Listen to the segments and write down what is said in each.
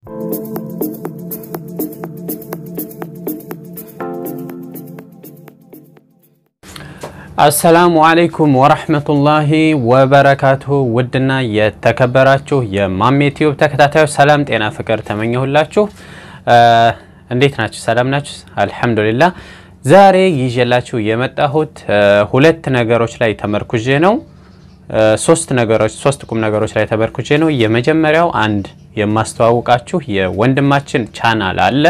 አሰላሙ አለይኩም ወረህመቱላሂ ወበረካቱሁ። ውድና የተከበራችሁ የማሜ ቲዩብ ተከታታዮች ሰላም፣ ጤና፣ ፍቅር ተመኘሁላችሁ። እንዴት ናችሁ? ሰላም ናችሁ? አልሐምዱሊላህ። ዛሬ ይዤላችሁ የመጣሁት ሁለት ነገሮች ላይ ተመርኩዤ ነው። ሶስት ነገሮች ሶስት ቁም ነገሮች ላይ ተመርኩዤ ነው። የመጀመሪያው አንድ የማስተዋውቃችሁ የወንድማችን ቻናል አለ።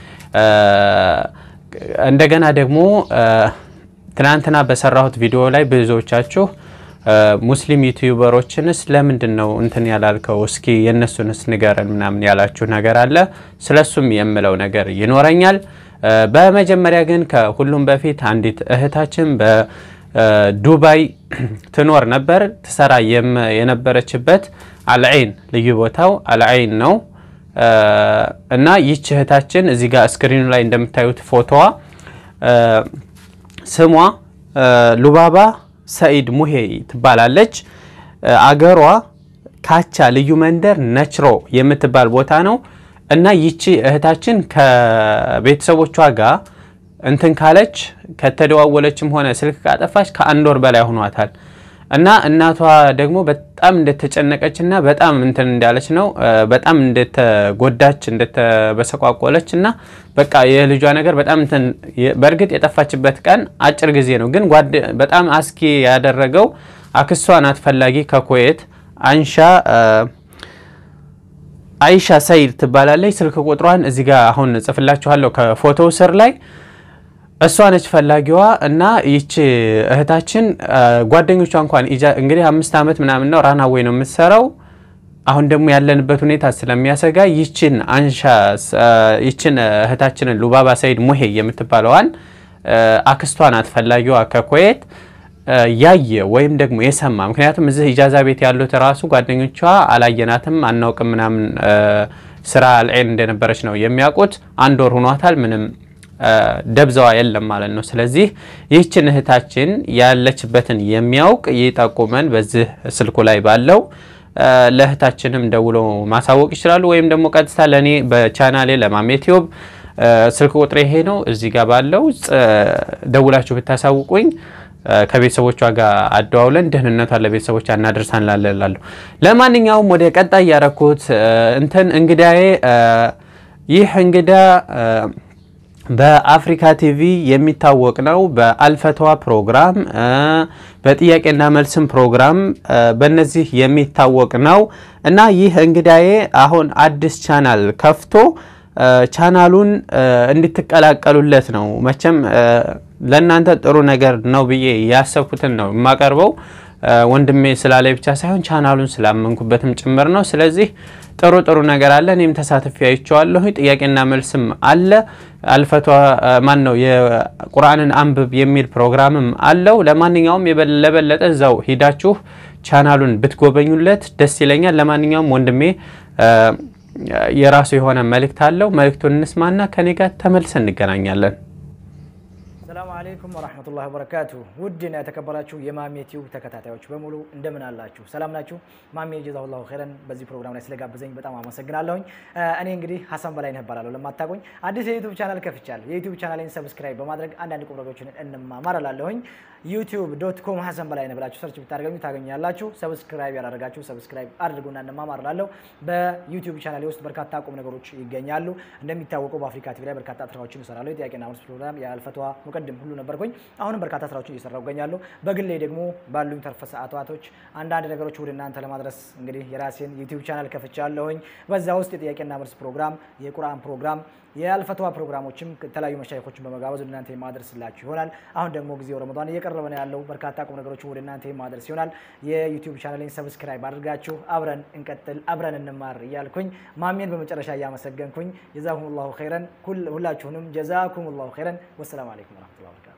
እንደገና ደግሞ ትናንትና በሰራሁት ቪዲዮ ላይ ብዙዎቻችሁ ሙስሊም ዩቲዩበሮችንስ ለምንድን ነው እንትን ያላልከው እስኪ የእነሱንስ ንገረን ምናምን ያላችሁ ነገር አለ። ስለሱም የምለው ነገር ይኖረኛል። በመጀመሪያ ግን ከሁሉም በፊት አንዲት እህታችን በዱባይ ትኖር ነበር። ትሰራ የነበረችበት አልዐይን ልዩ ቦታው አልዐይን ነው እና ይች እህታችን እዚህ ጋር ስክሪኑ ላይ እንደምታዩት ፎቶዋ ስሟ ሉባባ ሰኢድ ሙሄ ትባላለች። አገሯ ካቻ ልዩ መንደር ነችሮ የምትባል ቦታ ነው እና ይቺ እህታችን ከቤተሰቦቿ ጋር እንትን ካለች ከተደዋወለችም ሆነ ስልክ ካጠፋች ከአንድ ወር በላይ ሆኗታል። እና እናቷ ደግሞ በጣም እንደተጨነቀች እና በጣም እንትን እንዳለች ነው በጣም እንደተጎዳች እንደተበሰቋቆለች እና በቃ የልጇ ነገር በጣም እንትን በእርግጥ የጠፋችበት ቀን አጭር ጊዜ ነው፣ ግን በጣም አስኪ ያደረገው አክሷ ናት ፈላጊ ከኩዌት አንሻ አይሻ ሰይድ ትባላለች። ስልክ ቁጥሯን እዚህ ጋር አሁን ጽፍላችኋለሁ ከፎቶው ስር ላይ እሷ ነች ፈላጊዋ እና ይቺ እህታችን ጓደኞቿ እንኳን እንግዲህ አምስት ዓመት ምናምን ነው ራናዌይ ነው የምትሰራው። አሁን ደግሞ ያለንበት ሁኔታ ስለሚያሰጋ ይችን አንሻ ይችን እህታችንን ሉባባ ሰይድ ሙሄ የምትባለዋን አክስቷ ናት ፈላጊዋ ከኩዌት ያየ ወይም ደግሞ የሰማ ምክንያቱም እዚህ ኢጃዛ ቤት ያሉት ራሱ ጓደኞቿ አላየናትም አናውቅም ምናምን ስራ አልዐይን እንደነበረች ነው የሚያውቁት። አንድ ወር ሆኗታል ምንም ደብዛዋ የለም ማለት ነው። ስለዚህ ይህችን እህታችን ያለችበትን የሚያውቅ ይጠቁመን በዚህ ስልኩ ላይ ባለው ለእህታችንም ደውሎ ማሳወቅ ይችላሉ። ወይም ደግሞ ቀጥታ ለእኔ በቻናሌ ለማሜ ቲዩብ ስልክ ቁጥሬ ይሄ ነው። እዚህ ጋር ባለው ደውላችሁ ብታሳውቁኝ ከቤተሰቦቿ ጋር አደዋውለን ደህንነቷን ለቤተሰቦቿ እናደርሳን ላለላለሁ። ለማንኛውም ወደ ቀጣይ ያረኩት እንትን እንግዳዬ ይህ እንግዳ በአፍሪካ ቲቪ የሚታወቅ ነው። በአልፈተዋ ፕሮግራም፣ በጥያቄና መልስም ፕሮግራም በእነዚህ የሚታወቅ ነው እና ይህ እንግዳዬ አሁን አዲስ ቻናል ከፍቶ ቻናሉን እንድትቀላቀሉለት ነው። መቼም ለእናንተ ጥሩ ነገር ነው ብዬ ያሰብኩትን ነው የማቀርበው። ወንድሜ ስላለ ብቻ ሳይሆን ቻናሉን ስላመንኩበትም ጭምር ነው። ስለዚህ ጥሩ ጥሩ ነገር አለ። እኔም ተሳትፌ አይቼዋለሁ። ጥያቄና መልስም አለ። አልፈቷ ማን ነው የቁርአንን አንብብ የሚል ፕሮግራምም አለው። ለማንኛውም ለበለጠ እዛው ሂዳችሁ ቻናሉን ብትጎበኙለት ደስ ይለኛል። ለማንኛውም ወንድሜ የራሱ የሆነ መልእክት አለው። መልእክቱን እንስማና ከኔ ጋር ተመልሰን እንገናኛለን። ሰላሙ አለይኩም ወራህመቱላሂ ወበረካቱ። ውድና የተከበራችሁ የማሜ ቲዩብ ተከታታዮች በሙሉ እንደምን አላችሁ? ሰላም ናችሁ? ማሜ ጀዛሁላሁ ኸይረን በዚህ ፕሮግራም ላይ ስለጋበዘኝ በጣም አመሰግናለሁኝ። እኔ እንግዲህ ሀሰን በላይነህ እባላለሁ። ለማታውቁኝ አዲስ የዩቲዩብ ቻናል ከፍቻለሁ። የዩቲዩብ ቻናሌን ሰብስክራይብ በማድረግ አንዳንድ ቁም ነገሮችን እንማማር እላለሁኝ። ዩቲዩብ ዶት ኮም ሀሰን በላይነህ ብላችሁ ሰርች ብታደርገኙ ታገኛላችሁ። ሰብስክራይብ ያላደረጋችሁ ሰብስክራይብ አድርጉና እንማማር እላለሁ። በዩቲዩብ ቻናሌ ውስጥ በርካታ ቁም ነገሮች ይገኛሉ። እንደሚታወቀው በአፍሪካ ቲቪ ላይ በርካታ ስራዎችን እሰራለሁ። የጥያቄና መልስ ፕሮግራም፣ የአልፈትዋ ሙቀድም ሁሉ ነበርኩኝ። አሁንም በርካታ ስራዎችን እየሰራሁ እገኛለሁ። በግሌ ደግሞ ባሉኝ ተርፈ ሰዓታቶች አንዳንድ ነገሮች ወደ እናንተ ለማድረስ እንግዲህ የራሴን ዩቲዩብ ቻናል ከፍቻለሁኝ። በዛ ውስጥ የጥያቄና መልስ ፕሮግራም፣ የቁርአን ፕሮግራም፣ የአልፈትዋ ፕሮግራሞችም የተለያዩ መሻይኮችን በመጋበዝ ወደ እናንተ የማደርስላችሁ ይሆናል። አሁን ደግሞ ጊዜው ረመዷን እየቀረበ ነው ያለው። በርካታ ቁም ነገሮችን ወደ እናንተ የማደርስ ይሆናል። የዩቲዩብ ቻናሌን ሰብስክራይብ አድርጋችሁ አብረን እንቀጥል፣ አብረን እንማር እያልኩኝ ማሜን በመጨረሻ እያመሰገንኩኝ ጀዛኩም ላሁ ኸይረን ሁላችሁንም ጀዛኩም ላሁ ኸይረን። ወሰላሙ አለይኩም ወረሕመቱላሂ ወበረካቱ።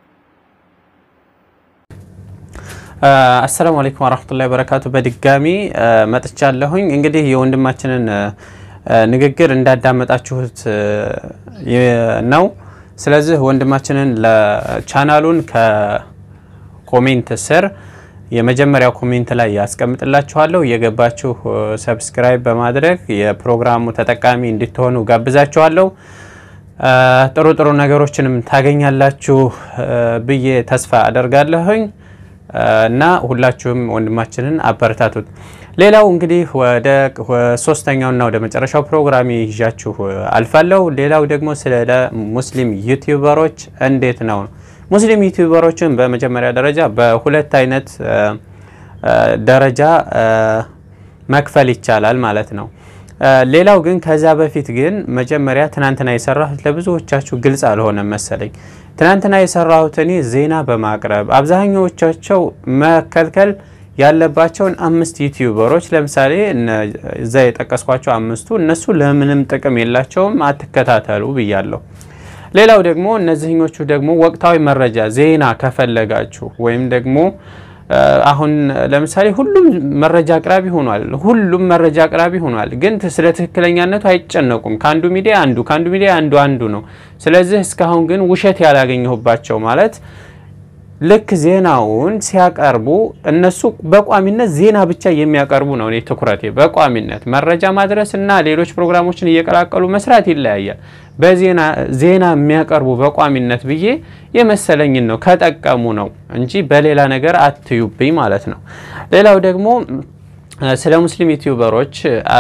አሰላሙ አለይኩም ወራህመቱላሂ ወበረካቱ። በድጋሚ መጥቻለሁኝ። እንግዲህ የወንድማችንን ንግግር እንዳዳመጣችሁት ነው። ስለዚህ ወንድማችንን ለቻናሉን ከኮሜንት ስር የመጀመሪያው ኮሜንት ላይ ያስቀምጥላችኋለሁ። እየገባችሁ ሰብስክራይብ በማድረግ የፕሮግራሙ ተጠቃሚ እንድትሆኑ ጋብዛችኋለሁ። ጥሩ ጥሩ ነገሮችንም ታገኛላችሁ ብዬ ተስፋ አደርጋለሁኝ እና ሁላችሁም ወንድማችንን አበረታቱት። ሌላው እንግዲህ ወደ ሶስተኛውና ወደ መጨረሻው ፕሮግራም ይዣችሁ አልፋለሁ። ሌላው ደግሞ ስለ ሙስሊም ዩቲዩበሮች እንዴት ነው ሙስሊም ዩቲዩበሮችን በመጀመሪያ ደረጃ በሁለት አይነት ደረጃ መክፈል ይቻላል ማለት ነው። ሌላው ግን ከዛ በፊት ግን መጀመሪያ ትናንትና የሰራሁት ለብዙዎቻችሁ ግልጽ አልሆነም መሰለኝ። ትናንትና የሰራሁት እኔ ዜና በማቅረብ አብዛኛዎቻቸው መከልከል ያለባቸውን አምስት ዩቲዩበሮች ለምሳሌ እዛ የጠቀስኳቸው አምስቱ እነሱ ለምንም ጥቅም የላቸውም፣ አትከታተሉ ብያለሁ። ሌላው ደግሞ እነዚህኞቹ ደግሞ ወቅታዊ መረጃ ዜና ከፈለጋችሁ ወይም ደግሞ አሁን ለምሳሌ ሁሉም መረጃ አቅራቢ ሆኗል። ሁሉም መረጃ አቅራቢ ሆኗል፣ ግን ስለ ትክክለኛነቱ አይጨነቁም። ከአንዱ ሚዲያ አንዱ ከአንዱ ሚዲያ አንዱ አንዱ ነው። ስለዚህ እስካሁን ግን ውሸት ያላገኘሁባቸው ማለት ልክ ዜናውን ሲያቀርቡ እነሱ በቋሚነት ዜና ብቻ የሚያቀርቡ ነው። እኔ ትኩረቴ በቋሚነት መረጃ ማድረስ እና ሌሎች ፕሮግራሞችን እየቀላቀሉ መስራት ይለያያል። በዜና ዜና የሚያቀርቡ በቋሚነት ብዬ የመሰለኝን ነው ከጠቀሙ ነው እንጂ በሌላ ነገር አትዩብኝ ማለት ነው። ሌላው ደግሞ ስለ ሙስሊም ዩቲዩበሮች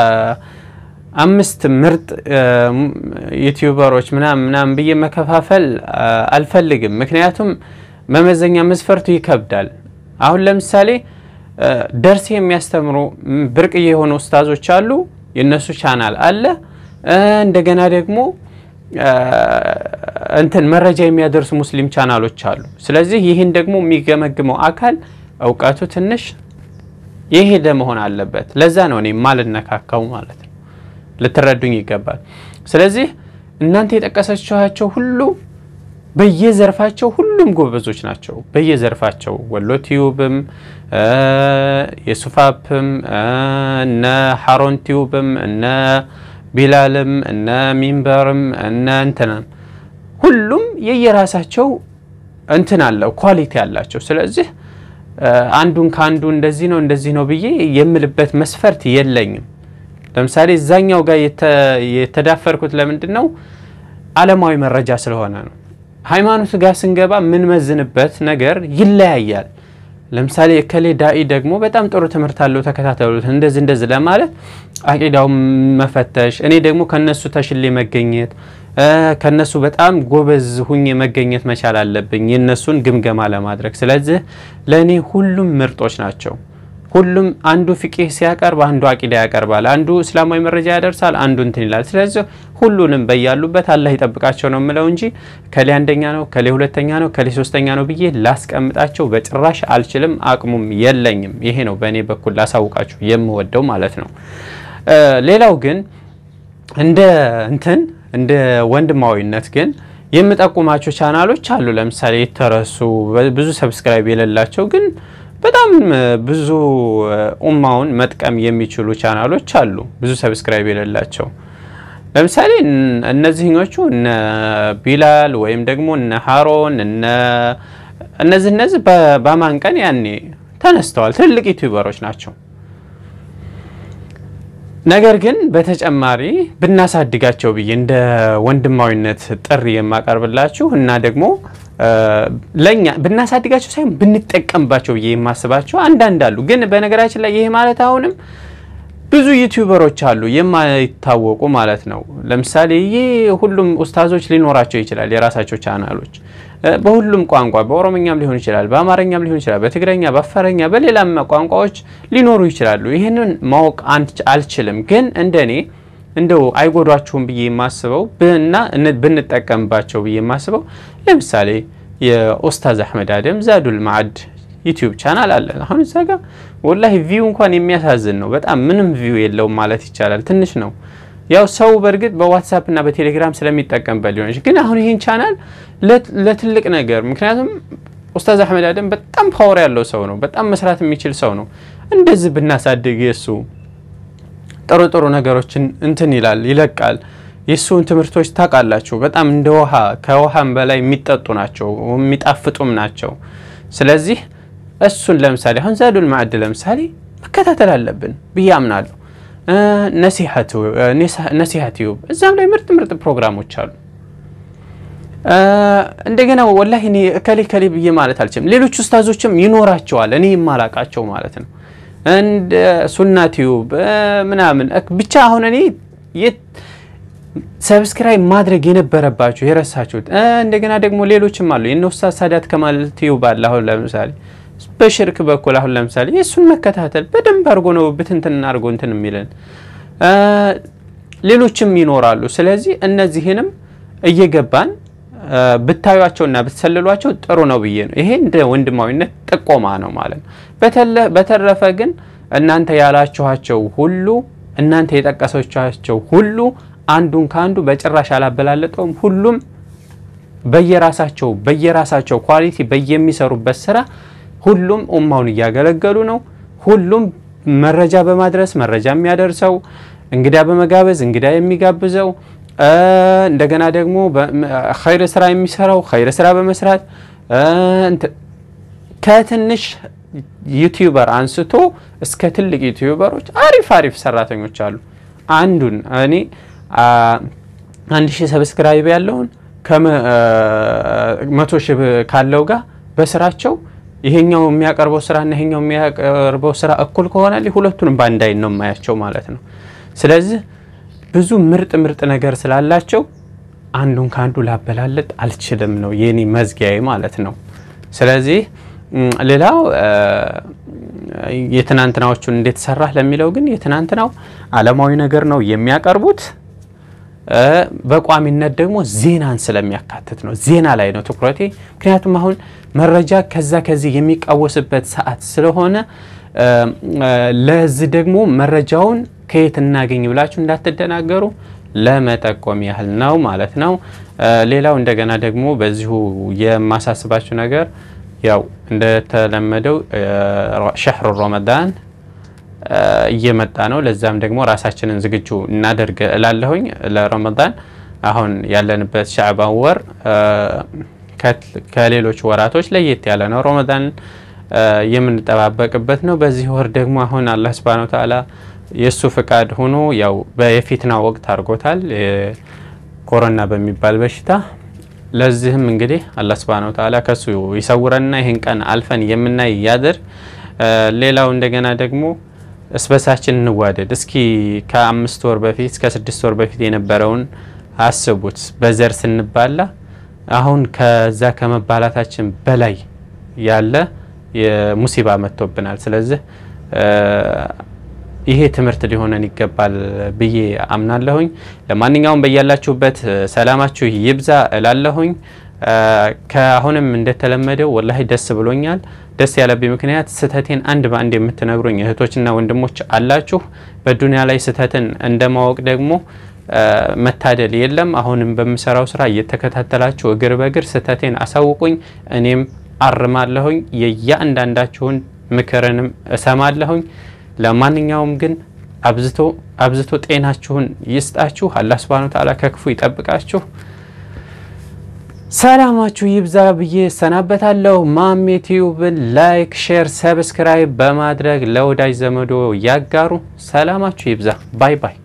አምስት ምርጥ ዩቲዩበሮች ምናምን ምናምን ብዬ መከፋፈል አልፈልግም። ምክንያቱም መመዘኛ መስፈርቱ ይከብዳል። አሁን ለምሳሌ ደርሴ የሚያስተምሩ ብርቅዬ የሆኑ ኡስታዞች አሉ፣ የእነሱ ቻናል አለ። እንደገና ደግሞ እንትን መረጃ የሚያደርሱ ሙስሊም ቻናሎች አሉ። ስለዚህ ይህን ደግሞ የሚገመግመው አካል እውቀቱ ትንሽ የሄደ መሆን አለበት። ለዛ ነው እኔ ማልነካካው ማለት ነው። ልትረዱኝ ይገባል። ስለዚህ እናንተ የጠቀሰችኋቸው ሁሉ በየዘርፋቸው ሁሉም ጎበዞች ናቸው። በየዘርፋቸው ወሎ ቲዩብም የሱፋፕም እነ ሀሮን ቲዩብም እነ ቢላልም እነ ሚንበርም እነ እንትናም ሁሉም የየራሳቸው እንትን አለው ኳሊቲ አላቸው። ስለዚህ አንዱን ከአንዱ እንደዚህ ነው እንደዚህ ነው ብዬ የምልበት መስፈርት የለኝም። ለምሳሌ እዛኛው ጋር የተዳፈርኩት ለምንድን ነው? ዓለማዊ መረጃ ስለሆነ ነው። ሃይማኖት ጋር ስንገባ የምንመዝንበት ነገር ይለያያል። ለምሳሌ እከሌ ዳኢ ደግሞ በጣም ጥሩ ትምህርት አለው ተከታተሉት፣ እንደዚህ እንደዚህ ለማለት አቂዳውን መፈተሽ፣ እኔ ደግሞ ከነሱ ተሽሌ መገኘት ከነሱ በጣም ጎበዝ ሁኜ መገኘት መቻል አለብኝ የነሱን ግምገማ ለማድረግ። ስለዚህ ለእኔ ሁሉም ምርጦች ናቸው። ሁሉም አንዱ ፍቂህ ሲያቀርብ አንዱ አቂዳ ያቀርባል፣ አንዱ እስላማዊ መረጃ ያደርሳል፣ አንዱ እንትን ይላል። ስለዚህ ሁሉንም በያሉበት አላህ ይጠብቃቸው ነው የምለው እንጂ ከሌ አንደኛ ነው ከሌ ሁለተኛ ነው ከሌ ሶስተኛ ነው ብዬ ላስቀምጣቸው በጭራሽ አልችልም፣ አቅሙም የለኝም። ይሄ ነው በእኔ በኩል ላሳውቃችሁ የምወደው ማለት ነው። ሌላው ግን እንደ እንትን እንደ ወንድማዊነት ግን የምጠቁማቸው ቻናሎች አሉ። ለምሳሌ የተረሱ ብዙ ሰብስክራይብ የሌላቸው ግን በጣም ብዙ ኡማውን መጥቀም የሚችሉ ቻናሎች አሉ፣ ብዙ ሰብስክራይብ የሌላቸው። ለምሳሌ እነዚህኞቹ እነ ቢላል ወይም ደግሞ እነ ሀሮን እነዚህ እነዚህ በማን ቀን ያኔ ተነስተዋል፣ ትልቅ ዩቲዩበሮች ናቸው። ነገር ግን በተጨማሪ ብናሳድጋቸው ብዬ እንደ ወንድማዊነት ጥሪ የማቀርብላችሁ እና ደግሞ ለኛ ብናሳድጋቸው ሳይሆን ብንጠቀምባቸው ብዬ የማስባቸው አንዳንድ አሉ። ግን በነገራችን ላይ ይሄ ማለት አሁንም ብዙ ዩቲዩበሮች አሉ የማይታወቁ ማለት ነው። ለምሳሌ ይህ ሁሉም ኡስታዞች ሊኖራቸው ይችላል የራሳቸው ቻናሎች በሁሉም ቋንቋ በኦሮምኛም ሊሆን ይችላል፣ በአማርኛም ሊሆን ይችላል፣ በትግረኛ፣ በአፋረኛ፣ በሌላም ቋንቋዎች ሊኖሩ ይችላሉ። ይህንን ማወቅ አልችልም። ግን እንደኔ እንደው አይጎዷችሁም ብዬ የማስበው እና ብንጠቀምባቸው ብዬ የማስበው ለምሳሌ የኡስታዝ አሕመድ አደም ዛዱል ማዕድ ዩቲዩብ ቻናል አለ። አሁን እዛ ጋር ወላሂ ቪው እንኳን የሚያሳዝን ነው። በጣም ምንም ቪው የለውም ማለት ይቻላል። ትንሽ ነው። ያው ሰው በእርግጥ በዋትሳፕ እና በቴሌግራም ስለሚጠቀምበት ሊሆን ግን አሁን ይህን ቻናል ለትልቅ ነገር ምክንያቱም ኡስታዝ አሕመድ አደም በጣም ፓወር ያለው ሰው ነው። በጣም መስራት የሚችል ሰው ነው። እንደዚህ ብናሳድግ የእሱ ጥሩ ጥሩ ነገሮችን እንትን ይላል ይለቃል። የእሱን ትምህርቶች ታውቃላችሁ፣ በጣም እንደ ውሃ ከውሃም በላይ የሚጠጡ ናቸው፣ የሚጣፍጡም ናቸው። ስለዚህ እሱን ለምሳሌ አሁን ዛዱል ማዕድ ለምሳሌ መከታተል አለብን ብዬ አምናለሁ። ነሲሃ ቲዩብ እዛም ላይ ምርጥ ምርጥ ፕሮግራሞች አሉ። እንደገና ወላሂ እኔ እከሌ ከሌ ብዬ ማለት አልችልም። ሌሎች ኡስታዞችም ይኖራቸዋል እኔ የማላቃቸው ማለት ነው። እንደ ሱና ቲዩብ ምናምን ብቻ አሁን እኔ ሰብስክራይብ ማድረግ የነበረባችሁ የረሳችሁት እንደገና ደግሞ ሌሎችም አሉ። የነ ኡስታዝ ሳዳት ከማል ቲዩብ አለ። አሁን ለምሳሌ በሽርክ በኩል አሁን ለምሳሌ የእሱን መከታተል በደንብ አድርጎ ነው ብትንትን አድርጎ እንትን የሚለን ሌሎችም ይኖራሉ። ስለዚህ እነዚህንም እየገባን ብታዩቸውና ብትሰልሏቸው ጥሩ ነው ብዬ ነው። ይሄ እንደ ወንድማዊነት ጥቆማ ነው ማለት ነው። በተረፈ ግን እናንተ ያላችኋቸው ሁሉ እናንተ የጠቀሰቻቸው ሁሉ አንዱን ከአንዱ በጭራሽ አላበላለጠውም። ሁሉም በየራሳቸው በየራሳቸው ኳሊቲ በየሚሰሩበት ስራ ሁሉም ኡማውን እያገለገሉ ነው። ሁሉም መረጃ በማድረስ መረጃ የሚያደርሰው እንግዳ በመጋበዝ እንግዳ የሚጋብዘው እንደገና ደግሞ ኸይር ስራ የሚሰራው ኸይር ስራ በመስራት ከትንሽ ዩቲዩበር አንስቶ እስከ ትልቅ ዩቲዩበሮች አሪፍ አሪፍ ሰራተኞች አሉ። አንዱን እኔ አንድ ሺህ ሰብስክራይብ ያለውን ከመቶ ሺህ ካለው ጋር በስራቸው ይሄኛው የሚያቀርበው ስራና ይሄኛው የሚያቀርበው ስራ እኩል ከሆነ ሁለቱንም በአንድ አይን ነው የማያቸው ማለት ነው። ስለዚህ ብዙ ምርጥ ምርጥ ነገር ስላላቸው አንዱን ከአንዱ ላበላለጥ አልችልም ነው የኔ መዝጊያዬ ማለት ነው። ስለዚህ ሌላው የትናንትናዎቹን እንዴት ሰራህ ለሚለው ግን የትናንትናው ዓለማዊ ነገር ነው የሚያቀርቡት። በቋሚነት ደግሞ ዜናን ስለሚያካትት ነው። ዜና ላይ ነው ትኩረቴ። ምክንያቱም አሁን መረጃ ከዛ ከዚህ የሚቃወስበት ሰዓት ስለሆነ ለዚህ ደግሞ መረጃውን ከየት እናገኝ ብላችሁ እንዳትደናገሩ ለመጠቆም ያህል ነው ማለት ነው። ሌላው እንደገና ደግሞ በዚሁ የማሳስባችሁ ነገር ያው እንደተለመደው ሸህሩ ረመዳን እየመጣ ነው። ለዛም ደግሞ ራሳችንን ዝግጁ እናደርግ እላለሁኝ ለረመዳን። አሁን ያለንበት ሻዕባን ወር ከሌሎች ወራቶች ለየት ያለ ነው። ረመዳን የምንጠባበቅበት ነው። በዚህ ወር ደግሞ አሁን አላህ ሱብሃነሁ ወተዓላ የእሱ ፍቃድ ሆኖ ያው በየፊትና ወቅት አድርጎታል ኮሮና በሚባል በሽታ። ለዚህም እንግዲህ አላህ ሱብሃነሁ ወተዓላ ከሱ ይሰውረንና ይህን ቀን አልፈን የምናይ ያድር። ሌላው እንደገና ደግሞ እስበሳችን እንዋደድ። እስኪ ከአምስት ወር በፊት እስከ ስድስት ወር በፊት የነበረውን አስቡት። በዘር ስንባላ አሁን ከዛ ከመባላታችን በላይ ያለ ሙሲባ መጥቶብናል። ስለዚህ ይሄ ትምህርት ሊሆነን ይገባል ብዬ አምናለሁኝ። ለማንኛውም በያላችሁበት ሰላማችሁ ይብዛ እላለሁኝ። ከአሁንም እንደተለመደው ወላሂ ደስ ብሎኛል። ደስ ያለብኝ ምክንያት ስህተቴን አንድ በአንድ የምትነግሩኝ እህቶችና ወንድሞች አላችሁ። በዱንያ ላይ ስህተትን እንደማወቅ ደግሞ መታደል የለም። አሁንም በምሰራው ስራ እየተከታተላችሁ እግር በእግር ስህተቴን አሳውቁኝ፣ እኔም አርማለሁኝ። የየአንዳንዳችሁን ምክርንም እሰማለሁኝ። ለማንኛውም ግን አብዝቶ አብዝቶ ጤናችሁን ይስጣችሁ። አላህ ሱብሃነሁ ወተዓላ ከክፉ ይጠብቃችሁ። ሰላማችሁ ይብዛ ብዬ ሰናበታለሁ። ማሜ ቲዩብን ላይክ፣ ሼር፣ ሰብስክራይብ በማድረግ ለወዳጅ ዘመዶ ያጋሩ። ሰላማችሁ ይብዛ። ባይ ባይ